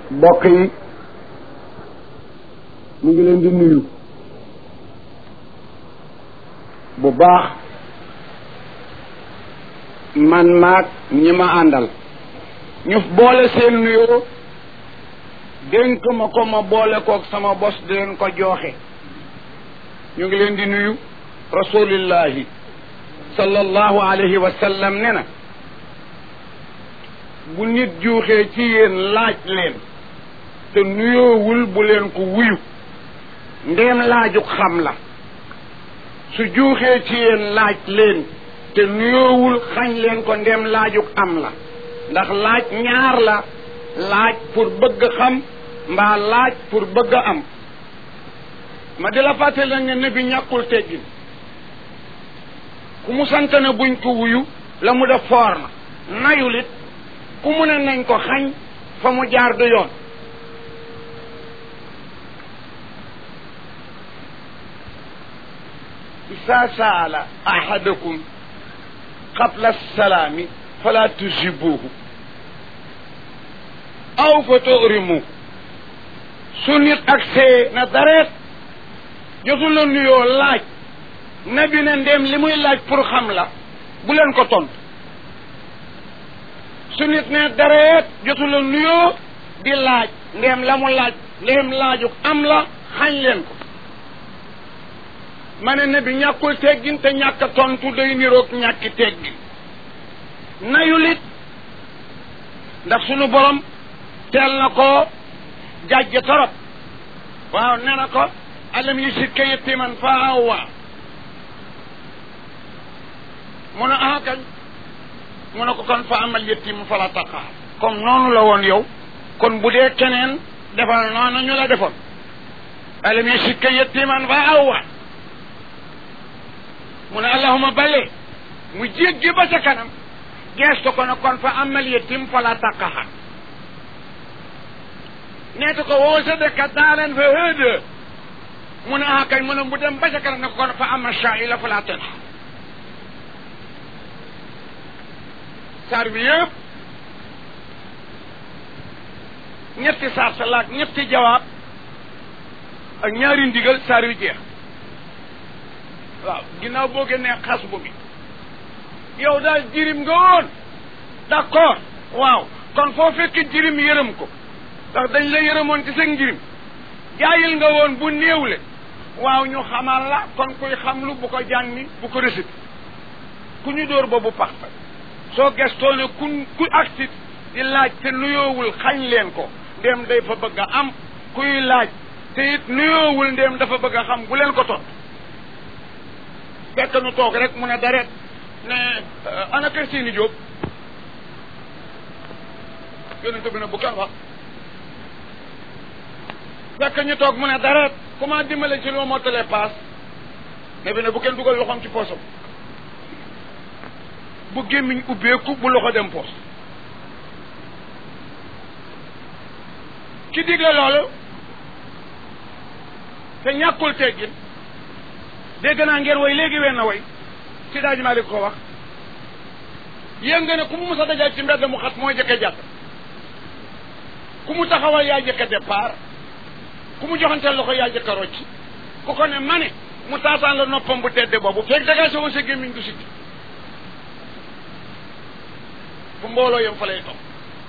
mbokk yi mu ngi leen di nuyu bu baax man maag ñi ma àndal ñu boole seen nuyoo dénk ma ko ma boole koog sama bos di leen ko jooxe ñu ngi leen di nuyu rasulillahi sallallahu alayhi wa sallam ne na bu nit juuxee ci yéen laaj leen te nuyoowul bu leen ko wuyu ndéem laaju xam la su juuxee ci yéen laaj leen te nuyoowul xañ leen ko ndéem laaju am la ndax laaj ñaar la laaj pour bëgg xam mbaa laaj pour bëgg a am ma di la fàttali la ne bi ñàkkul teggin ku mu sant ne buñ ko wuyu la mu def foor na nayul it ku mu ne nañ ko xañ fa mu jaar du yoon isa saala ahadakum qabla salaami fala tujibuhu aw fa tuurimu su nit ak see na dareet jotul la nuyoo laaj nabi ne ndéem li muy laaj pour xam la bu leen ko tontu su nit ne dareet jotul la nuyoo di laaj ndéem la mu laaj ndéem laaju am la xañ leen ko ma ne nabi ñàkkul teggin te ñàkk a tontu day niroog ñàkki teggin nayulit ndax sunu borom teel na ko jàjj torop waaw nee na ko alam yajidka yatiman fa awwa mu ne ah kañ mu ne ko kon fa amal yatim fala taqaar comme noonu la woon yow kon bu dee keneen defal noonu ñu la defoon alam yajidka yatiman fa awwa mu ne allahuma bale mu jéggi ba ca kanam geestu ko ne kon fa amal yatim fala taqaar neeta ko woo sa dëkka daaleen fa hëdë mu ne ah kañ mu ne mu dem ba ca kanam ne ko kon fa ama shaa'ila fala tanha saar bi yëpp ñetti saar sa laak ñetti jawaab ak ñaari ndigal saar yu jeex waaw ginnaaw boo génnee xas bu bi yow daal jirim nga woon d'accord waaw kon foo fekk jirim yërëm ko ndax dañ la yërëmoon ci seen njirim jaayil nga woon bu néewle waaw ñu xamal la kon kuy xamlu bu ko jànni bu ko récité ku ñu dóor ba bu pax fa soo gestoo ne ku ku agsit di laaj te nuyoowul xañ leen ko ndéem day fa bëgg a am kuy laaj te it nuyoowul ndéem dafa bëgg a xam bu leen ko tot fekk nu toog rek mu ne daret ne ana kër seeni jóob yonente bi ne bu kenn wax fekk ñu toog mu ne dara comment dimbale ci lu ma mottalee paas ne bi ne bu kenn dugal loxoom ci poosam bu gémmiñ ubbeeku bu loxo dem poos ki digle loolu te ñàkkul teggin dégg naa ngeen way léegi wenn way ci daaj maa ko wax yéen nga ne ku mu mës a dajal ci mbedd mu xat mooy jëkke jàpp ku mu taxawal yaa jëkke départ ku mu joxanteel loxo yaa jëkka rocc ku ko ne ma ne mu taataan la noppam bu tedde boobu fekk daga sa woon sa gémmiñ du sikki fu mbooloo yam fa lay toog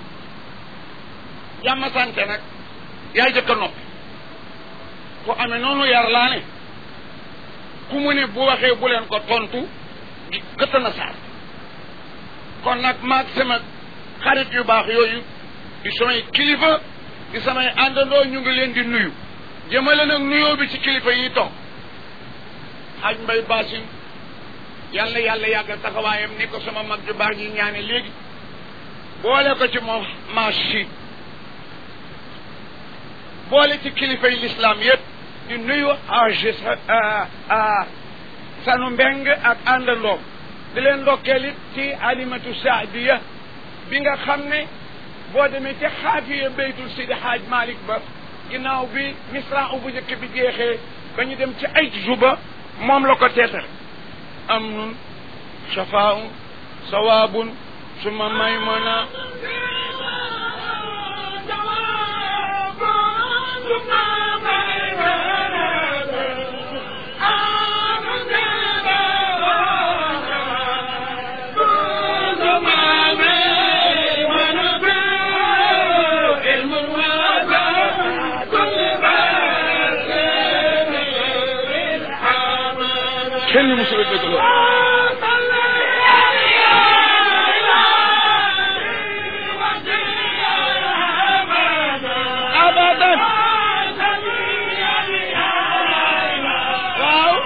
jàmm sante nag yaa jëkka noppi ku amee noonu yar laa ne ku mu ne bu waxee bu leen ko tontu gëtt na saar kon nag maag sama xarit yu baax yooyu di samay kilifa di samay àndandoo ñu ngi leen di nuyu jëmale nag nuyoo bi ci kilifa yi toog xaj mbay baasin yàlla yàlla yàggal taxawaayam ni ko sama mag ju baax ji ñaane léegi boole ko ci moom marchi boole ci kilifa yi lislaam yëpp di nuyu ag sanu mbeng ak àndandoom di leen ndokkeel it ci alimatu saadiya bi nga xam ne boo demee ci xaafiya baytul sidi xaaj malik ba ginnaaw bi misra bu njëkk bi jeexee ba ñu dem ci ay juba moom la ko teetal amnun shafaun sawaabun suma maymuna kenn musul a dégg loolu abadan waaw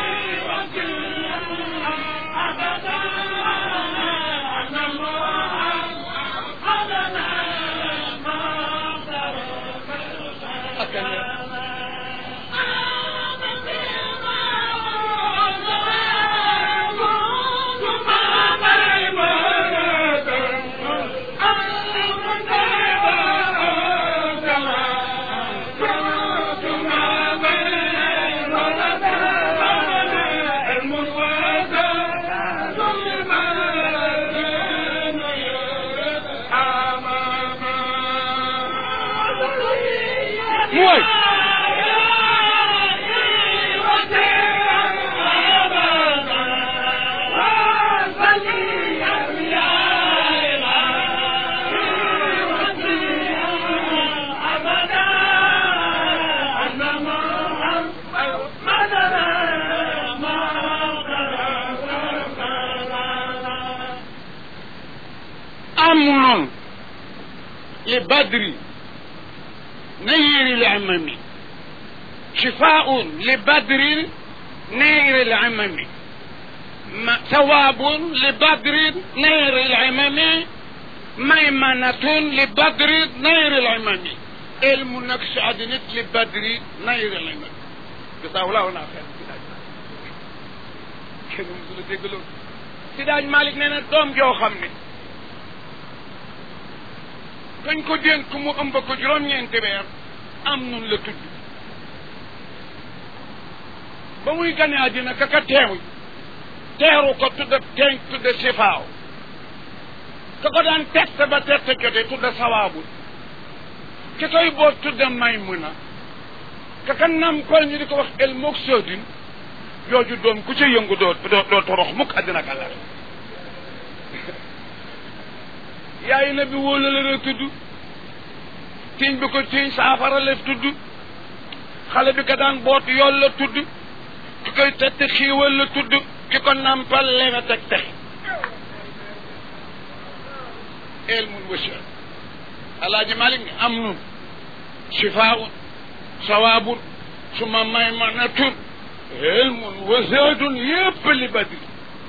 mooy أمن لبدر نير العمم شفاء لبدر نير العمم ما- ثواب لبدر نير العمم ميمنة لبدر نير العمم علم نكس عدنت لبدر نير العمم جزاه الله خير kenn musul a dégg loolu Sidaaj Malick nee na doom joo xam ne kañ ko dénk mu ëmb ko juróom-ñeenti weer am nun la tudd ba muy gane àddina ka ka teew teeru ko tudda teeñ tudda sifaaw ka ko daan tette ba tette jote tudda sawaabul ki koy boot tudda may mun a ka ka nampal ñu di ko wax el mook soodin jooju doom ku ca yëngu doo doo doo torox mukk àddina ak àllar yaay na bi wóola la la tudd tiiñ bi ko tiiñ saafara la tudd xale bi ko daan boot yool la tudd ki koy tett xiiwal la tudd ki ko nampal lewet ak tex ilmun wasiya alaaji malik ni am nun shifaun sawaabun suma maymanatun ilmun wasaadun yépp li badri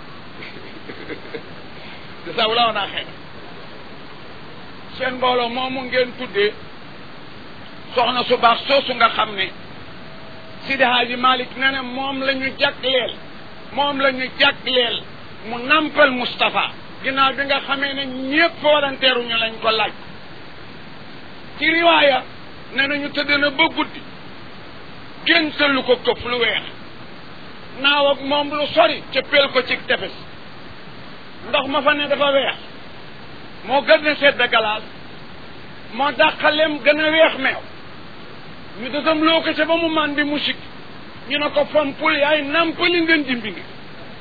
dasaw laa naa xëy seen mbooloo moomu ngeen tuddee soxna su baax soosu nga xam ne Sidi Haaji Malick nee na moom la ñu jagleel moom la ñu jagleel mu nampal Moustapha ginnaaw bi nga xamee ne ñépp waranteeru ñu lañ ko laaj ci riwaaya nee na ñu tëdd na ba guddi géntalu ko këf lu weex naaw ak moom lu sori ca pel ko ci tefes ndox ma fa ne dafa weex moo gën a sedd galaas moo dàqaleem gën a weex meew ñu desam loo ko ca ba mu man di musik ñu ne ko fompul yaay nampali ngeen dimbi ngi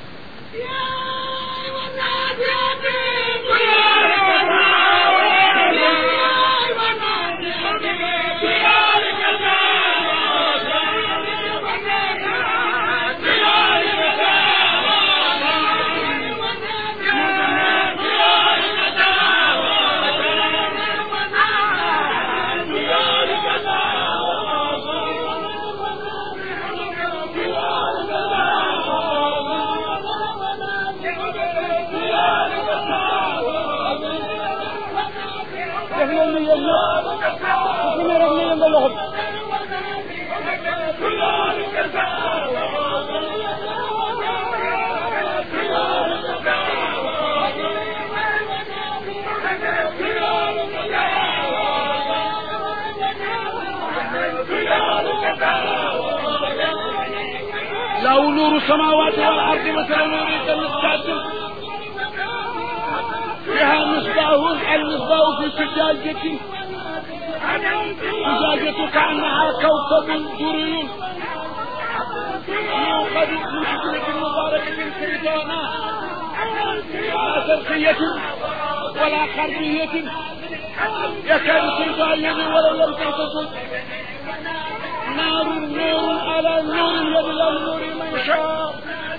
def leen ni yéen ñëpp ku ci ne rek ñu yëngal loxo bi له نور السماوات والارض مثل نور كمشكاة فيها مصباح المصباح في زجاجة زجاجة كأنها كوكب دري يوقد من شجرة مباركة سيدونا لا شرقية ولا غربية يكاد سيدها الذي ولو لم تلتفت نار نور على نور يد الله نور من شاء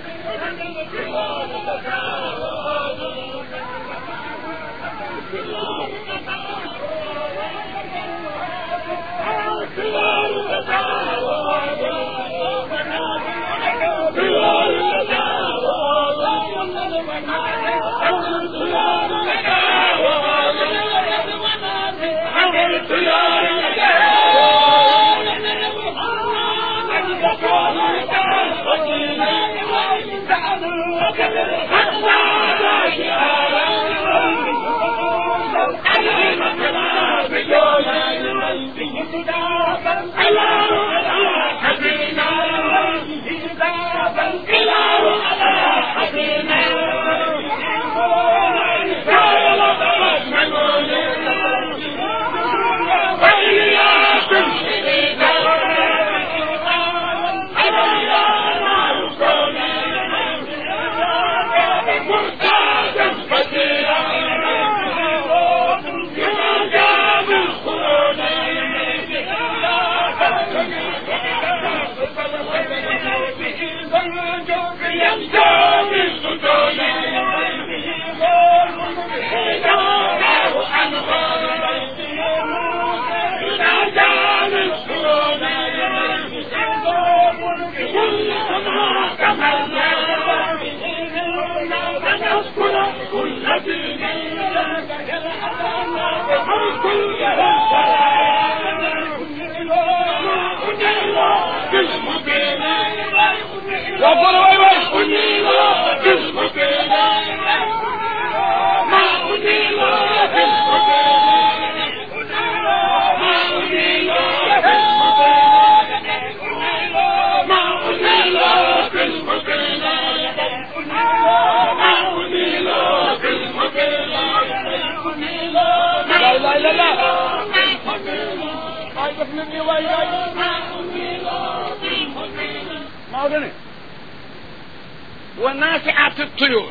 ونافعة الطيور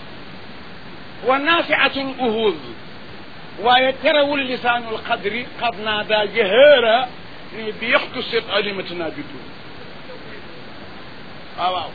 ونافعة الأهوذ ويترول لسان القدر قد نادى جهيرا بيختصر ألمتنا بدون waaw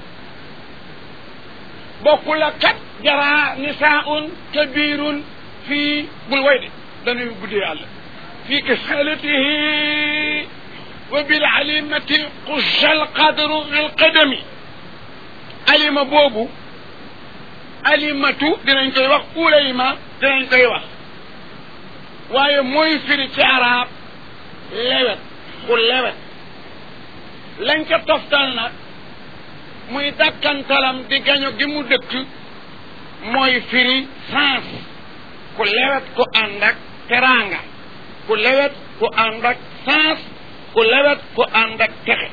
bokkul ak kat jaraa nisaun kabirun fii bul way de dañuy guddee yàlla fii kisalatihi wa bil alimati qusha alqadru alqadami alima boobu alimatu dinañ koy wax ulayma dinañ koy wax waaye mooy firi ci arab lewet ku lewet lañ ca toftal nag muy dàkkantalam di gaño gi mu dëkk mooy firi sens ku lewet ku ànd ak teraanga ku lewet ku ànd ak sens ku lewet ku ànd ak texe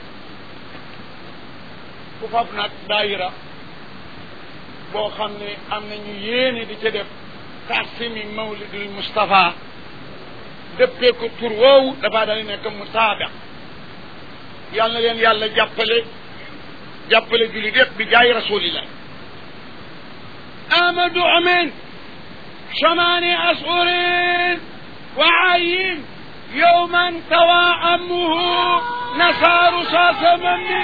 ku fab nag daayira boo xam ne am nañu yéene di ca def taasimi mawlidul Moustapha dëppee ko tur woowu dafaa daal di nekk mu taabeq yàlla na leen yàlla jàppale jàppale jullit yëpp bi jaay rasulillah amadu amin samani asurin wa ayin yowman tawa amuhu nasaaru saasamami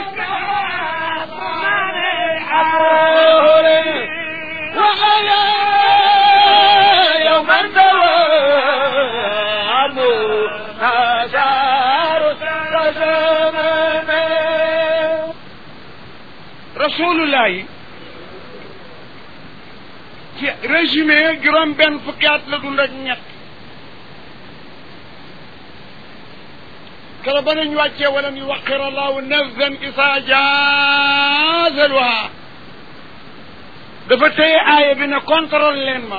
وعلى يوم الدوام آثار الزمان رسول الله ci résumé juróom benn fukki at la dund ak ñett kala ba nañ wàccee wala ñu waqir allahu nafsan isa jaazaluha dafa téye aaya bi ne contrôle leen ma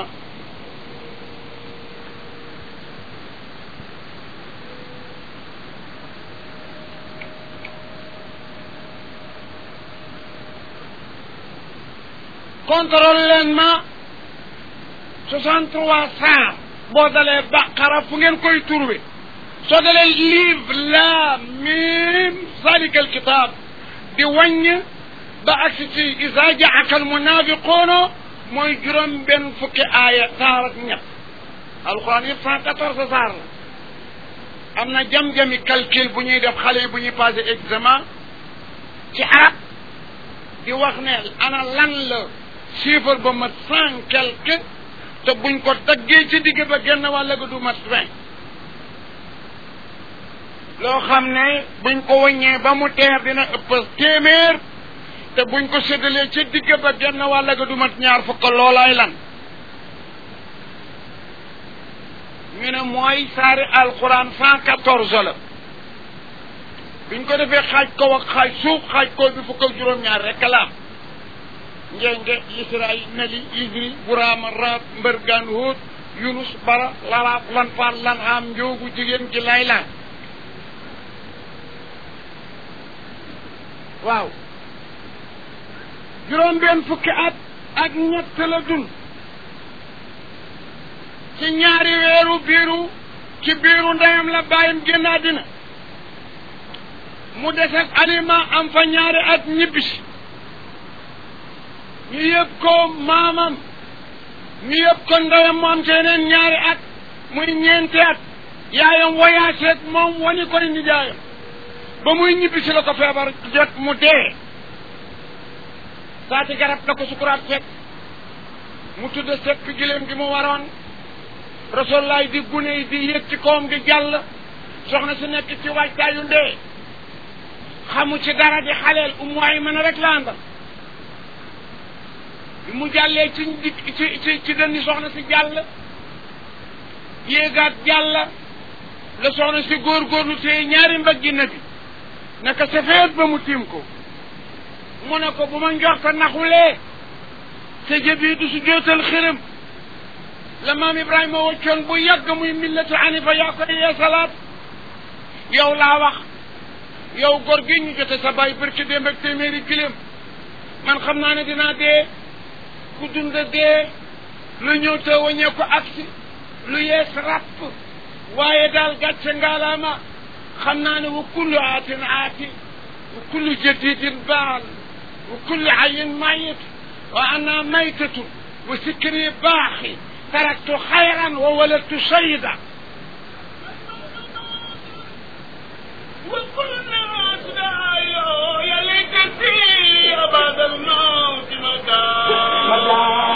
contrôle leen ma soixante trois saar boo dalee baqara fu ngeen koy trouvé soo dalee livre la mim zalikal kitab di wàññ ba agsi ci isa jaaka almunafiquuna mooy juróom benn fukki aaya saar ak ñett alquran yëpp cent quatorze saar la am na jam-jami calcul bu ñuy def xale yi bu ñuy passé examen ci arab di wax ne ana lan la chiffre ba mat cent quelque te buñ ko daggee ci digg ba genn wàll ga du mat vingt loo xam ne buñ ko wëññee ba mu teer dina ëpp téeméer te buñ ko séddalee ci digg ba genn wàll ga du mat ñaar fukk loolaay lan ñu ne mooy saari alquran cent quatorze la biñ ko defee xaaj kaw ak xaaj suuf xaaj kaw bi fukk ak juróom-ñaar rek la am njenge israil nali isri buraama raat mbërgaan hóot yunus bara lalaat lan faar lan am njoogu jigéen gi lay laaj waaw juróom benn fukki at ak ñett la dund ci ñaari weeru biiru ci biiru ndeyam la bàyyam génn àddina mu des ak aliment am fa ñaari at ñibbisi ñu yëpp ko maamam ñu yëpp ko ndeyam mu am ci yeneen ñaari at muy ñeenti at yaayam voyage ak moom wani koy nijaayam ba muy ñibbisi la ko feebar jot mu dee saati garab la ko sukuraat fekk mu tudd sekk giléem gi mu waroon rasulaay di gune yi di yëg ci kawam di jàll soxna si nekk ci waajtaayu ndee xamu ci dara di xaleel umu ay mën a rek la àndal bi mu jàllee ci ci ci ci dënni soxna si jàll yéegaat jàll la soxna si góorgóorlu téye ñaari mbaggi na bi naka safeet ba mu tiim ko mu ne ko bu ma njorta naxulee sa jëbi du su jootal xërëm la maam ibrahima waccoon bu yàgg muy millatu anifa yaa koy yeesalaat yow laa wax yow góor gi ñu jote sa bàyyi barki démb ak téeméeri kilim man xam naa ne dinaa dee ku dund dee lu ñëw te waññee ko agsi lu yees ràpp waaye daal gàcce ngaalaama xam naa ne wa kullu aatin aati wa kullu jadidin baal wa kullu ayin mayit wa ana maytatu wa sikri baaxi taraktu xayran wa waladtu sayida وكل الناس دعايا يا ليت تسير بعد الموت مكان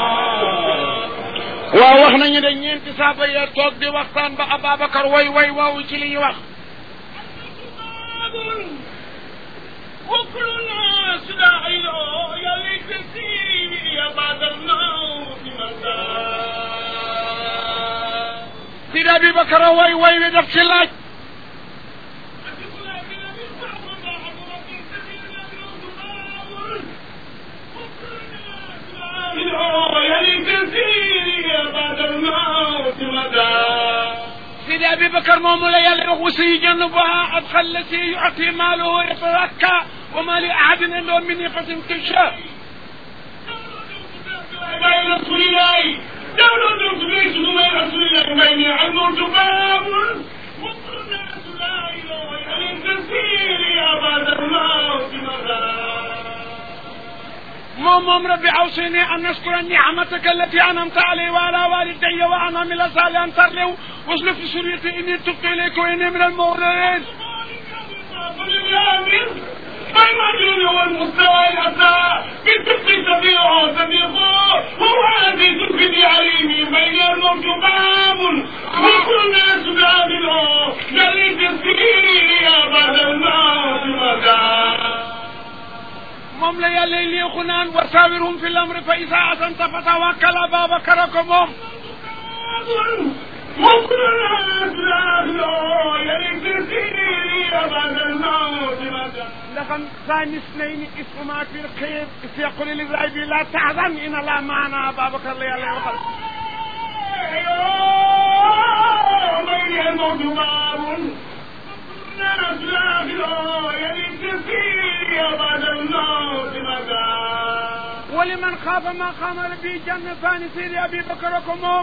waaw wax nañu ne ñeenti saaba ya toog di waxtaan ba Ababacar way way waaw ci li ñu wax وكل الناس دعايا يا ليت تسير بعد الموت مكان Sidi Abibakar way way wi daf ci laaj يا ليت تسير بعد الموت مكان Sidi Abibakar moomu la yàlla wax wasi jannabaha adxal lati yuati maalahu yatarakka wa ma li ahadin indahu min niqatin tusha بين رسول الله دولة تبيت بين رسول الله بين الموت باب وكل الناس لا إله إلا التسير يا بعد الموت مكان moom moom rabbi awsini an naskura ni'mataka allati an'amta alayya wa ala walidayya wa an amila salihan tarlihu waslu fi suriyati inni tubtu ilayka wa inni min al-mu'minin المجنون والمستوى الأسى بالتبق سبيعه سبيقه هو عزيز في ذي عليم بين الموت باب وكل الناس داخله جليس السير يا بعد الموت مكان moom la yàlla léexu naan wa saawirhum fi l-amri fa izaa azamta fatawakkal Ababakar ko moom وكل الناس داخله جليس السير يا بعد الموت مكان ndaxam saani isnayni isma fi l-xayr yaqulu li raabi laa tahzan inna Allaha ma'anaa Ababakar la yàlla waxal بين الموت باب الناس داخله جليس السير بعد الموت مكان ولمن خاف مقام ربه جنتان Sidi Abibakar ko moom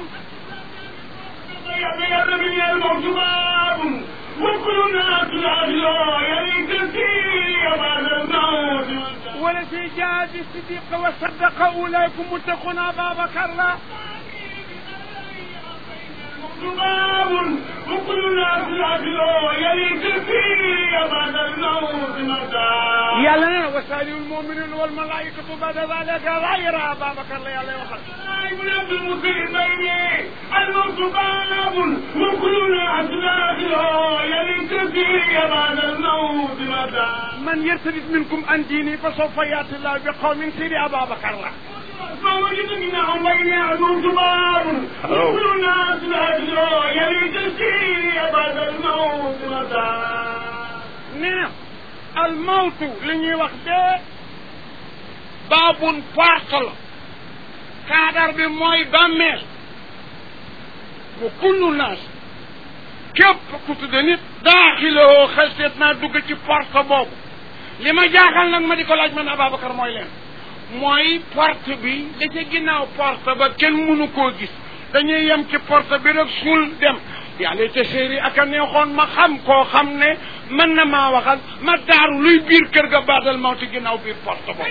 من الموت باب وكل الناس داخله جليس السير بعد الموت مكان والذي جاء بالصديق وصدق أولئك متقون أبا بكر لا باب وكل وكل الناس العقل يلي تسير بعد الموت متى yàlla nee na wa saalihu lmuminun walmalaikatu bada dalika gayra Ababacar la yàlla waxal من عبد المسير بيني الموت باب وكل الناس العقل يلي تسير بعد الموت متى man yartadid minkum an diini fa sawfa yaati llahu bi qawmin sidi Ababacar la فوجد منهم بيني الموت باب وكل الناس العقل يلي تسير بعد الموت متى nee na al mawtu li ñuy wax dee baabun porte la kaadar bi mooy bàmmeel wa kullu naas képp ku tudde nit daaxiloo xalseet naa dugg ci porte boobu li ma jaaxal nag ma di ko laaj man Ababacar mooy leen mooy porte bi da ca ginnaaw porte ba kenn mënu koo gis dañuy yem ci porte bi rek suul dem yàlla te séeri ak a neexoon ma xam koo xam ne mën na maa waxal ma daaru luy biir kër ga baadal mawti ginnaaw biir porte boobu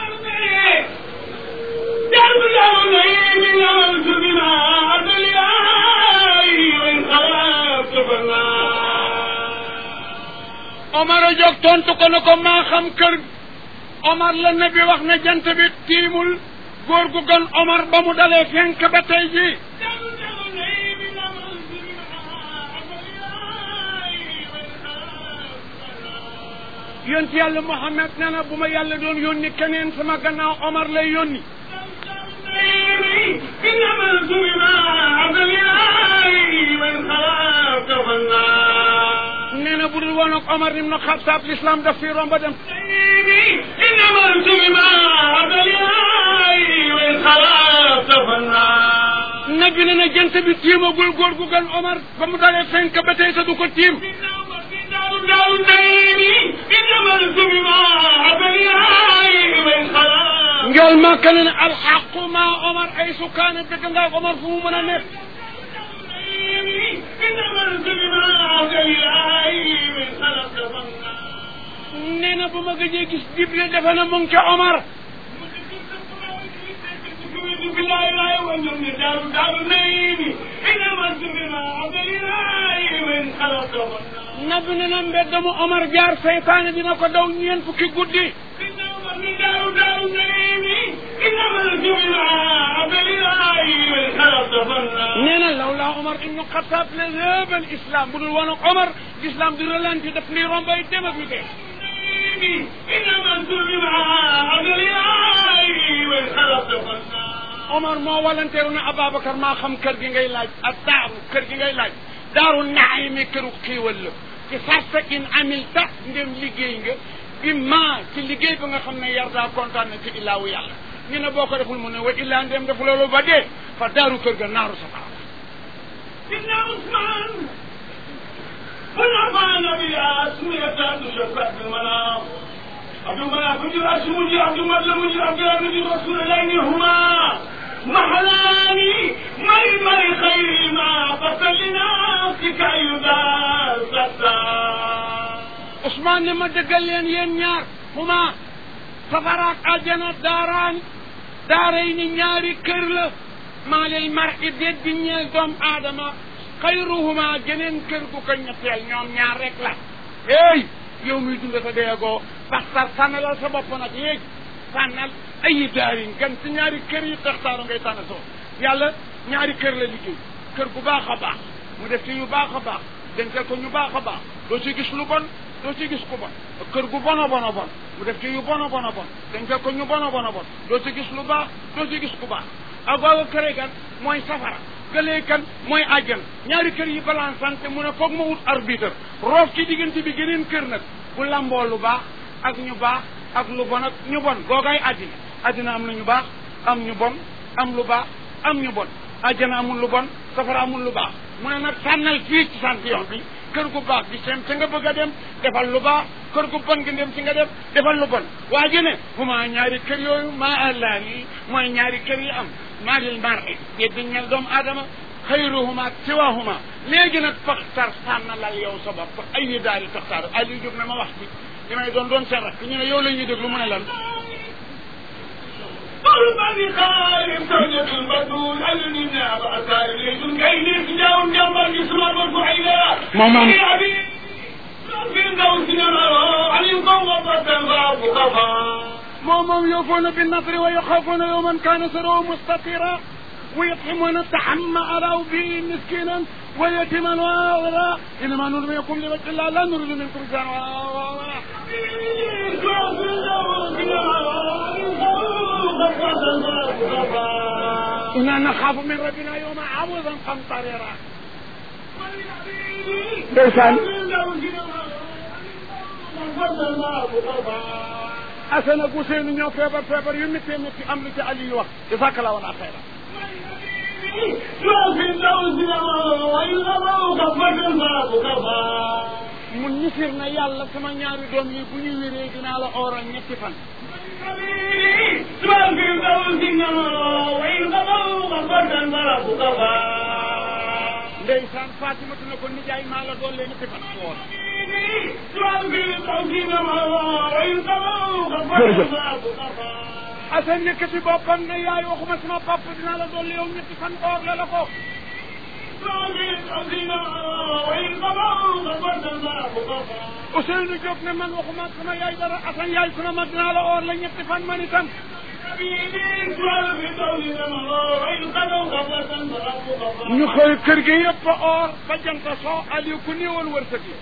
Omar a jóg tontu ko ne ko maa xam kër Omar la nabi wax ne jant bi tiimul góor gu gën Omar ba mu dalee fenk ba tey jii yonent yàlla Muhammad nee na bu ma yàlla doon yónni keneen sama gannaaw Omar lay yónni nee na bu dul woon ak Omar ibn Xattaab l'islam daf fi romba dem nabi ne na jant bi tiimagul góor gu gën Omar ba mu dalee fenk ba tey te du ko tiim njool Makka ne ne alxaqu ma Omar ay sukaane dëgg ngaa Omar fu mu mën a nekk nee na bu ma gëjee gis Jibril defe na mu ngi ca Omar nabi ne na mbedd mu Omar jaar seytaane dina ko daw ñeent fukki guddi nee na lawlaa Omar ibnu Xataab la léebal islam bu dul woon ak Omar l'islam di ralenti daf nuy rombay dem ak ñu dee Omar moo walanteeru ne Ababacar maa xam kër gi ngay laaj ak daaru kër gi ngay laaj daaru naayimi këru xiiwal la ci sarta in amilta ndem liggéey nga bi ma ci liggéey ba nga xam ne yardaa kontaan na ci illaawu yàlla ñu ne boo ko deful mu ne wa illaa ndem def loolu ba dee fa daaru kër ga naaru safara عبد المناف بن جراش مجي عبد المطلب مجي عبد الله بن رسول الله هما محلاني مي مي خير ما قتل لنفسك أيضا Ousmane ne ma dëggal leen yéen ñaar huma safaraak aljana daaraan daara yi ni ñaari kër la maa lil mar i déet di ñeel doom aadama xayruhuma geneen kër gu ko ñetteel ñoom ñaar rek la hey yow muy dunda ta deegoo baxtar sànnalal sa bopp nag léegi sànnal ayi daarin gan ci ñaari kër yi taxtaaru ngay tànn soo yàlla ñaari kër la liggéey kër gu baax a baax mu def ci yu baax a baax dencal ko ñu baax a baax doo ci gis lu bon doo ci gis ku bon kër gu bon a bon a bon mu def ci yu bon a bon a bon dencal ko ñu bon a bon a bon doo ci gis lu baax doo ci gis ku baax ak googu këre gan mooy safara gëlee kan mooy àjjan ñaari kër yi balansante mu ne foog ma wut arbitre roof ci diggante bi geneen kër nag bu lamboo lu baax ak ñu baax ak lu bon ak ñu bon googaay àddina àddina am na ñu baax am ñu bon am lu baax am ñu bon àjjana amul lu bon safara amul lu baax mu ne nag sànnal fii ci sant yoon bi kër gu baax gi sem te nga bëgg a dem defal lu baax kër gu bon gi dem si nga dem defal lu bon waa ji ne huma ñaari kër yooyu maa àllaan yi mooy ñaari kër yi am maa lil mar i yeddi ñel doomu aadama xayruhuma siwahuma léegi nag faxtar sànnalal yow sa bopp ay yi daal di taxtaar Aliou Diop ne ma wax ci li may doon doon seen rakk ñu ne yow la ñuy déglu mu ne lan قلبني خالف زوجة البدول ألني ناب أسار ليس كيدي سجاو جنبا جسما مرفوعينا moom moom moom moom yuufuuna bin nadri wa yaxaafuuna yawman kaana sharruhu mustatira wa yut'imuna at-ta'ama ala bi miskinan wa yatiman wa asira innama nut'imukum li wajhi llah la nuridu minkum jazaan inna naxaafu min rabbina yawman abuusan qamtarira ndeysaan Assane ak Ousseynou ñoo feebar feebar yu métti métti am lu ci Aliou wax jazakallah wala xayra mun ñisir na yàlla sama ñaari doom yi bu ñu wéree dinaa la ooral ñetti fan ndeysaan Fatimatu ne ko nijaay maa la doon leen ñetti fan woor Assane nekkati boppam ne yaay waxuma sama papa dinaa la doon yow ñetti fan oor la la ko Ousseynou Diop ne man waxuma sama yaay dara Assane yaay ku ne ma dinaa la oor la ñetti fan man itam ñu xëy kër gi yëpp a oor ba jant soo Aliou ku néewoon wërsëg la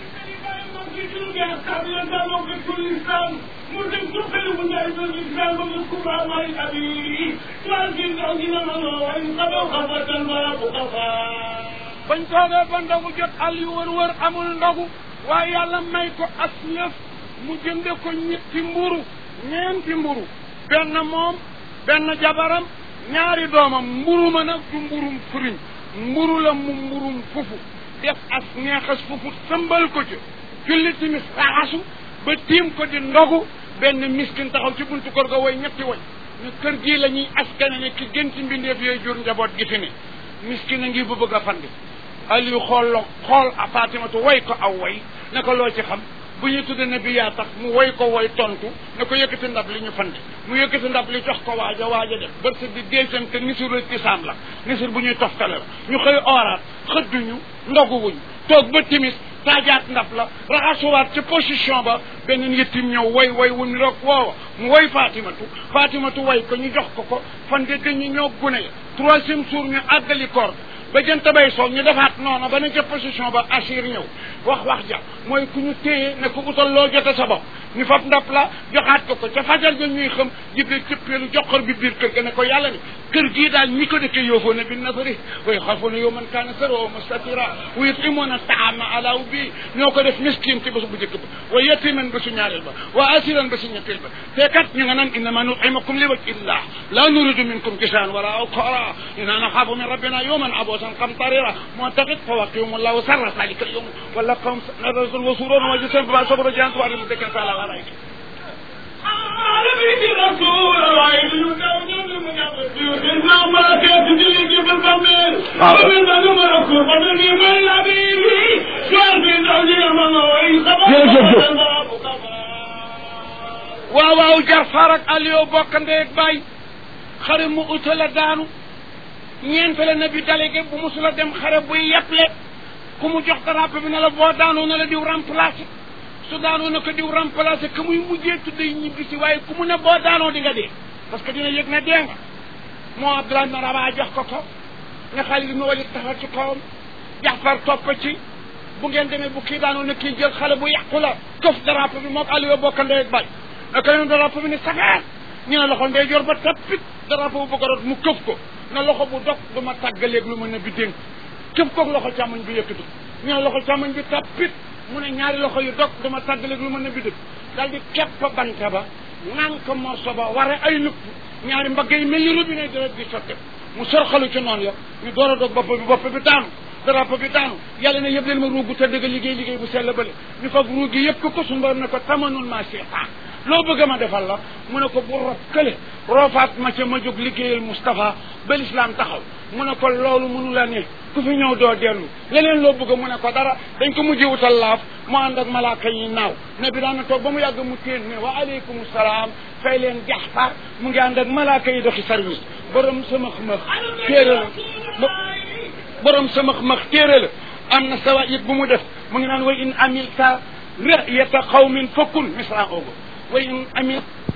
bañ toogee ba ndogu jot Aliou wër wër amul ndogu waaye yàlla may ko as lëf mu jënde ko ñetti mburu ñeenti mburu benn moom benn jabaram ñaari doomam mburu ma nag du mburum furiñ mburu la mu mburum fufu def as neexas fufu sëmbal ko ci julli timis raxasu ba tiim ko di ndogu benn miskin taxaw ci buntu kër ga woy ñetti woy ne kër gii la ñuy askane ne ki gën ci mbindeef yooyu jur njaboot gi fi ne miskin a ngi bu bëgg a fandi Aliou xool la xool a Fatimatu woy ko aw woy ne ko loo ci xam bu ñu tudde ne bi yaa tax mu woy ko woy tontu ne ko yëkkati ndab li ñu fand mu yëkkati ndab li jox ko waaja waaja def bërsa di déesam te nisuru tisaam la nisur bu ñuy toftale la ñu xëy ooraat xëdduñu ndoguwuñ toog ba timis taajaat ndab la raxasuwaat ci position ba beneen yëttim ñëw woy woy wu ni roog woowa mu woy Fatimatu Fatimatu woy ko ñu jox ko ko fan de dañu ñoo gune ya troisième jour ñu àggali koor ba jënt bay soog ñu defaat noonu ba ne ca position ba assir ñëw wax wax ja mooy ku ñu téye ne ko utal loo jote sa bopp ñu fab ndap la joxaat ko ko ca fajar ja ñuy xam jibril cëppeelu joxor bi biir kër ga ne ko yàlla ni kër gii daal ñi ko dëkkee yoofoo ne bi nasari way xafoona yow man kaana saro mustatira wa yutimoon a taama alaw bi ñoo ko def miskin ci bés bu njëkk ba wa yetiman ba su ñaareel ba wa asiran ba su ñetteel ba te kat ñu nga naan innama nutimakum li wajhi illah la nuridu minkum jisaan wala awqara inna naxaafu min rabbina yawman aboosan qamtarira moo taxit fa waqium allahu sarra salika al yawm wala qawm rasul wa suron wa jisam ba sabra jant wa mu dekkal fa la waray waaw waaw jar farak Aliou bokk ndey ak baay xare mu utala daanu ñeent la na bi délégué bu musula dem xare buy yeple ku mu jox drapeau bi ne la boo daanoo na la diw remplacé su daanoo na ko diw remplacé que muy mujjee tudde ñibbi si waaye ku mu ne boo daanoo di nga dee parce que dina yëg ne dee nga moo Abdoulaye ibn Rabaa jox ko ko nga Xaalid ibn Walid taxaw ci kawam Jaafar topp ci bu ngeen demee bu kii daanoo na kii jël xale bu yàqu la këf drapeau bi moog Aliou bokk ndey ak baay na ko yoon drapeau bi ne safeet ñu ne loxo ndey jor ba tappit drapeau bu bëgg a rot mu këf ko na loxo bu dog du ma tàggaleeg lu ma ne bi dénk këf koog loxo càmmoñ bi yëkkatu ñu ne loxo càmmoñ bi tappit mu ne ñaari loxo yu dog du ma tàggaleeg lu ma ne bi dëkk daal di kepp banta ba naan ko morso ba ware ay lupp ñaari mbagg yi mel ni robinet deret di sotte mu sorxalu ci noonu ya ñu door a dog bopp bi bopp bi daanu drapeau bi daanu yàlla ne yëpp leen ma ruugu te dëgg liggéey liggéey bu sell bële ñu fag ruug gi yëpp ko ko suñu borom ne ko tamanul ma seetaan loo bëgg ma defal la mu ne ko bu rob kële roofaat ma ca ma jóg liggéeyal Moustapha ba lislaam taxaw mu ne ko loolu mënu la ne ku fi ñëw doo dellu leneen loo bëgg mu ne ko dara dañ ko mujj wutal laaf mu ànd ak malaaka yi naaw ne bi daana toog ba mu yàgg mu téen ne wa aleykum salaam fay leen jaxfar mu ngi ànd ak malaaka yi doxi service borom sama max téere la borom sama max téere la am na sawaid bu mu def mu ngi naan wa in amilta ra'yata qawmin fakun misra ogo wa in amil